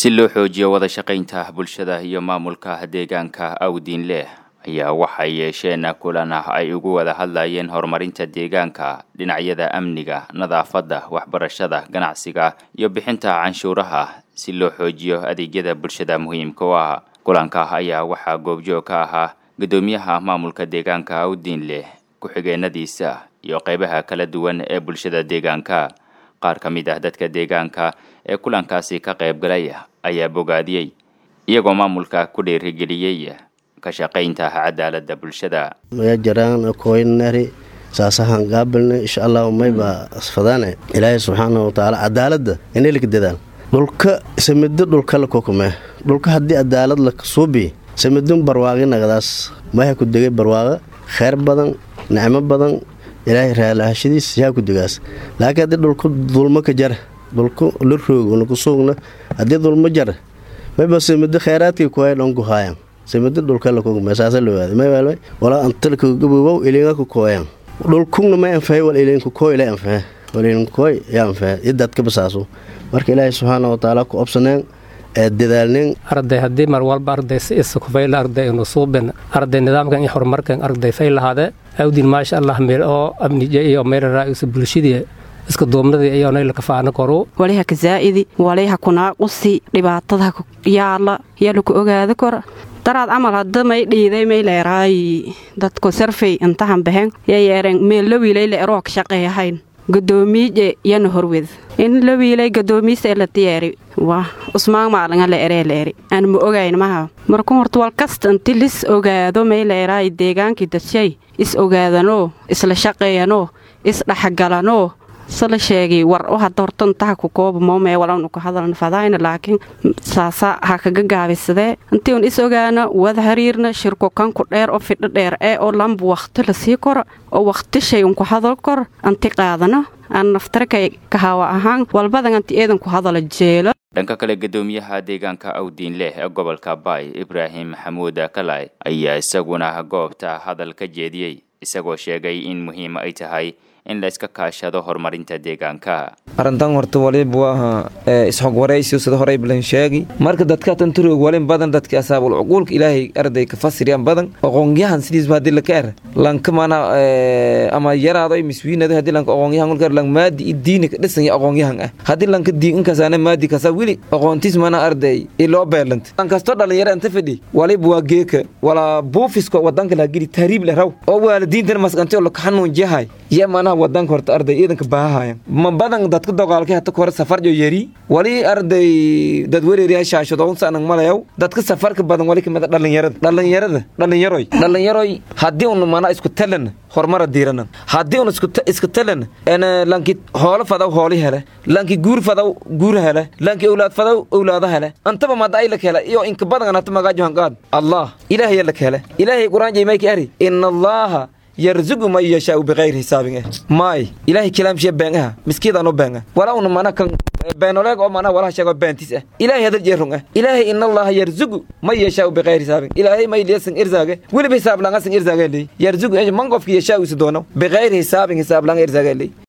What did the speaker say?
si loo xoojiyo wada shaqaynta bulshada iyo maamulka deegaanka awdiin leh ayaa waxay yeesheen kulan ah ay ugu wada hadlayeen horumarinta deegaanka dhinacyada amniga nadaafadda waxbarashada ganacsiga iyo bixinta canshuuraha si loo xoojiyo adeegyada bulshada muhiimka u ah kulanka ayaa waxaa goobjoog ka ahaa guddoomiyaha maamulka deegaanka awdiin leh ku-xigeenadiisa iyo qeybaha kala duwan ee bulshada deegaanka qaar ka mid ah dadka deegaanka ee kulankaasi ka qayb galay ayaa bogaadiyey iyagoo maamulka ku dhiirigeliyey ka shaqaynta cadaaladda bulshada maya jaraan koynari saasahan gaabilna insha allahu mayba asfadaane ilaahay subxaana watacaala cadaaladda inaylik dadaan dhulka samido dhulkala kokume dhulka haddii cadaalad la suubi samidun barwaaqi nagadaas maha ku degay barwaaqa kheyr badan nicmo badan ilaahay raalahashadiis yaa ku degaas laakiin haddii dhulku dulmo ka jar dhulku la roog ku suugna haddii dulmo jar mayba samido kheyraadkii kuhay dhonku haayan samido dhulkala kokume saasa loowaada maywaalmay walaa antalka gabowow ilinga ku kooyan dhulkugna may anfahay wal ilinku kooy ila anfahe wal ilinku kooy yaa anfahe idadka basaaso marka ilaahay subxaana watacaala ku obsaneen ee dadaalneen arday haddii mar walba arday si isakufayla arday inu suubin arday nidaamkan iyo horumarkan arday fay lahaade awdin maasha allah meel oo amnija iyo meelaraaisu bulshadii iska duubnadii iyoonayla kafaana koru waliha ka zaa'idi waliha kunaaqusi dhibaatada yaala yaa laku ogaada kor daraad camal hadda may dhiiday may leeraayi dadku sarfay intahan bahen yaa yeereen meel la wiilay la eroog shaqeeyahayn gadoomiije yana horwed in la wiilay gadoomiista ee la diyaari waa usmaan maalanga la eree la eri aan ma ogayn maha marku horta wal kasta inti lis ogaado may leeraayi deegaankii dadshay is ogaadanoo isla shaqeeyanoo isdhexgalanoo sala sheegay war u hadda horta intaha ku kooba moomee walanu ku hadalna fadayna laakiin saasa ha kaga gaabisadee intii un is ogaana wada hariirna shirko kanku dheer oo fidho dheer ee oo lamba wakhti la sii koro oo wakhti shay unku hadal kor anti qaadano aan naftarakay kahawa ahaan walbadan anti eedanku hadala jeelo dhanka kale guddoomiyaha deegaanka awdiin leh ee gobolka baay ibraahim maxamuud kalay ayaa isaguna goobta hadal ka jeediyey isagoo sheegay in muhiim ay tahay in la iska kaashado horumarinta deegaanka arrintan horta waliba waa isxog waraysiyo sida horey balan sheegi marka dadka tanturoog walin badan dadka asaabul cuquulka ilaahay arday ka fasiriyaan badan aqoonyahan sidiisba haddii laka er lanka mana ama yaraado miswiinado haddii lanka aqoonyahan ulka lang maadi i diini ka dhisan aqoonyahan ah haddii lanka diin inkasaana maadi kasa wili aqoontiis mana arday iloo beelanta lankastoo dhalinyaro inta fidhi waliba waa geeka walaa buufiska wadanka laha geli tahriib leh raw oo waalidiintan masqantay oo laka xanuunjiyahay iyo manaha wadanka horta arday ciidanka baahahayan ma badan dadka dogaalkay hata kore safarjo yari wali arday dad wereeriya shaashadoonsanang malayaw dadka safarka badan wali kamida dhalinyarada dhalinyarada dhalinyaroy dhalinyaroy haddii un mana isku talan horumara diiranan haddii un iska talan lanki hoolo fadaw hooli hele lanki guur fadaw guur hele lanki owlaad fadaw owlaada hele antaba mada ay lak hele iyo inka badan hata magaajo hanqaad allah ilaahay lak hele ilaahay quraan jaymayka ari ina allaha yarzugu man yashaau bikayri hisaabin eh maay ilaahay kalaamshiya been aha miskiidaan u been ah walaa una mana kan beenoleeg oo mana walaha sheego beentis ah ilaahay hadal jeerung ah ilaahay in allaha yarzugu man yashaau bikayri hisaabin ilaahay may liyasan irzaage weliba hisaab langasan irzaage ley yarzugu man qofki yashaau isu doono bikayri hisaabin hisaab langa irzaage ley